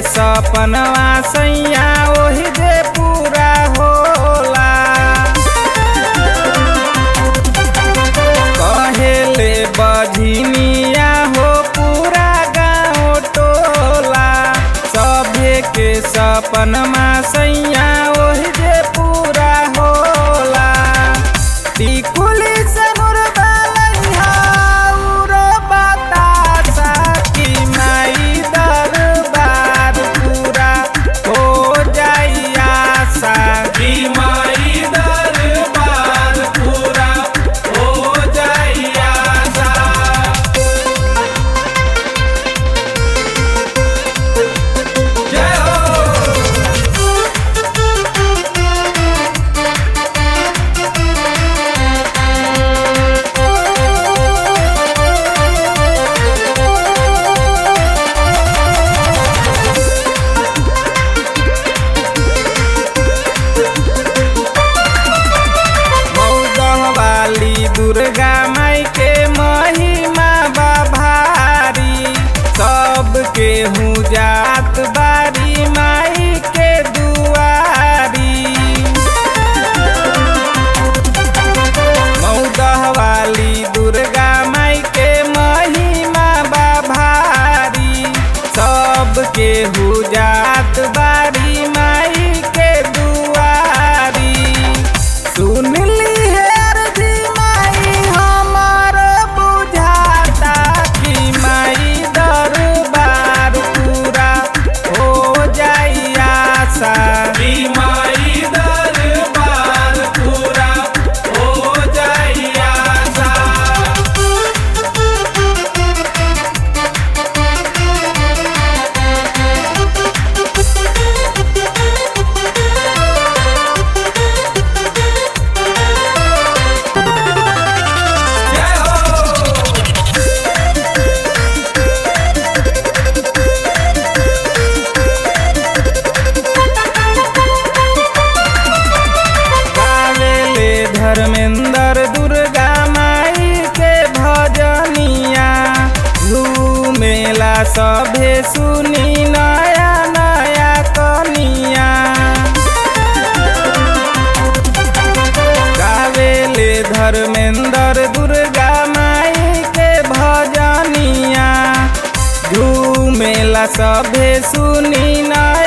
सपनवा सैया ओही जे पूरा होला कहेले बझिनिया हो पूरा गाँव टोला सभे के सपनमा सैया ओही जे पूरा होला टिकुली से मुर्दलैहा उरो बतासा कि माई दरबार पूरा हो जाई आशा कि माई दरबार पूरा हो जाई आशा जय हो मौदह वाली दुर्गा माई के महिमा बा भारी सबके हूँ जात बारी माई के दुआरी मौदह वाली दुर्गा माई के महिमा बा भारी सबके हूँ जात बारी माई के दुआरी सुन ली है अर्जी माई हमार बुझाता कि माई दरबार पूरा हो जाई आशा कि माई दरबार पूरा हो जाई आशा जय हो गावेले धर्मेंद्र दुर्गा माई के भजनिया घूमेला सभे सुनी नया नया कनिया गावेले धर्मेंद्र दुर्गा माई के भजनिया झूमेला सभे सुनी नया